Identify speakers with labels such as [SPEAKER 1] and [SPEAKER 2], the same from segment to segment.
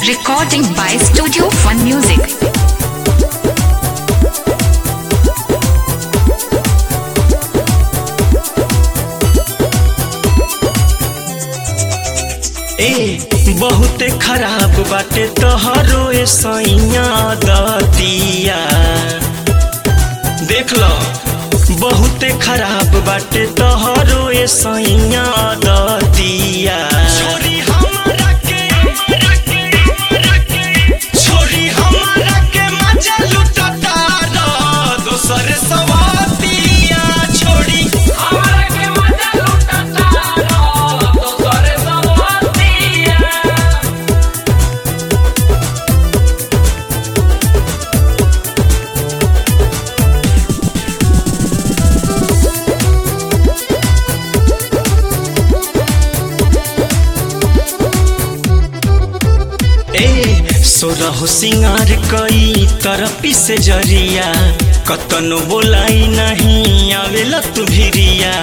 [SPEAKER 1] Recording by Studio Fun Music.
[SPEAKER 2] ए बहुते खराब बाटे तोहरो ए सैया दतिया देख लो बहुते खराब बाटे तोहरो ए सैया दतिया छोरी हमरा के छोरी हमरा के मजा लुटता रो दोसर सवातिया छोड़ी
[SPEAKER 3] हमरा के मजा लुटता रो दोसर सवातिया
[SPEAKER 2] ए सोरह सिंगार कई तरपी से जरिया कतनो बोलाई नहीं आवेला तू भिरिया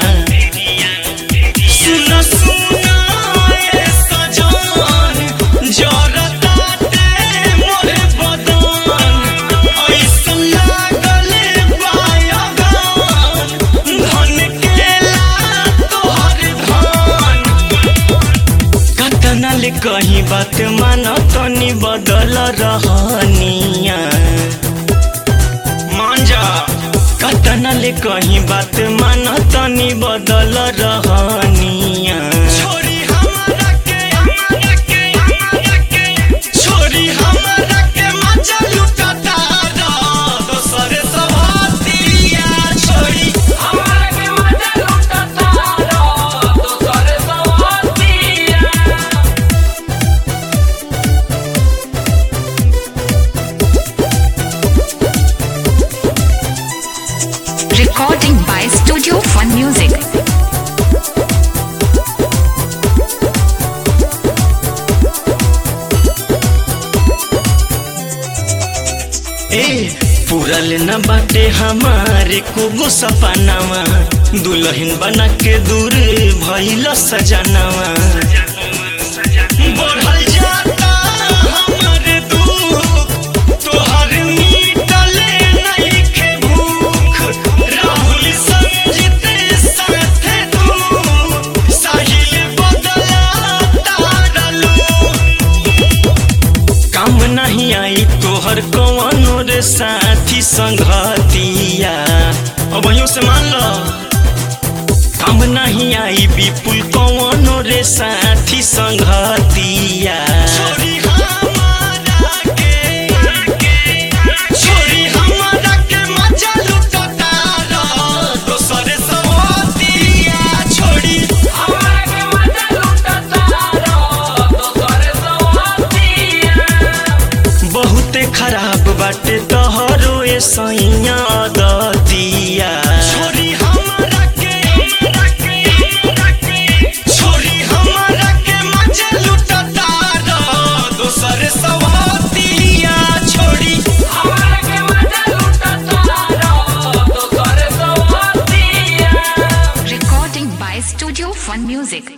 [SPEAKER 2] सुन सुन ए सजन जरताते मोरे बदन ऐसन लागले बायगान धन केला तोहर धन कतना ले कहीं बात मान तनी बदल रहनिया मान जा कतना ले कहीं बात मान तनी बदल रहनिया छोरी हमरा के हमरा के हमरा के छोरी हमरा के मजा लुटता रो दोसर सवातिया छोरी
[SPEAKER 3] हमरा के मजा लुटता रो दोसर सवातिया
[SPEAKER 1] Recording by Studio Fun Music.
[SPEAKER 2] ए पूरल न बाटे हमारे को सपनावा दुल्हन बना के दूर भइल सजनावा बढ़ल जाता हमर दुख तोहर मिटले नइखे भूख राहुल संजित साथे तू साहिल बदला तारलू काम नहीं आई तोहर कौनो रे साथी संगतिया अब यूं से मान लो काम नहीं आई विपुल कौनो रे साथी संगतिया छोरी हमारा के छोरी हमारा के मजा लुटता रो दोसर सवतिया छोड़ी
[SPEAKER 3] हमरा के मजा लुटता रो दोसर सवातिया
[SPEAKER 2] बहुते खराब बाटे तोहरो ए सैया दतिया छोरी हमरा के छोरी हमरा के मजा लुटता रो दोसर सवातिया छोड़ी
[SPEAKER 3] हमरा के मजा लुटता रो दोसर सवातिया
[SPEAKER 1] Recording by Studio Fun Music.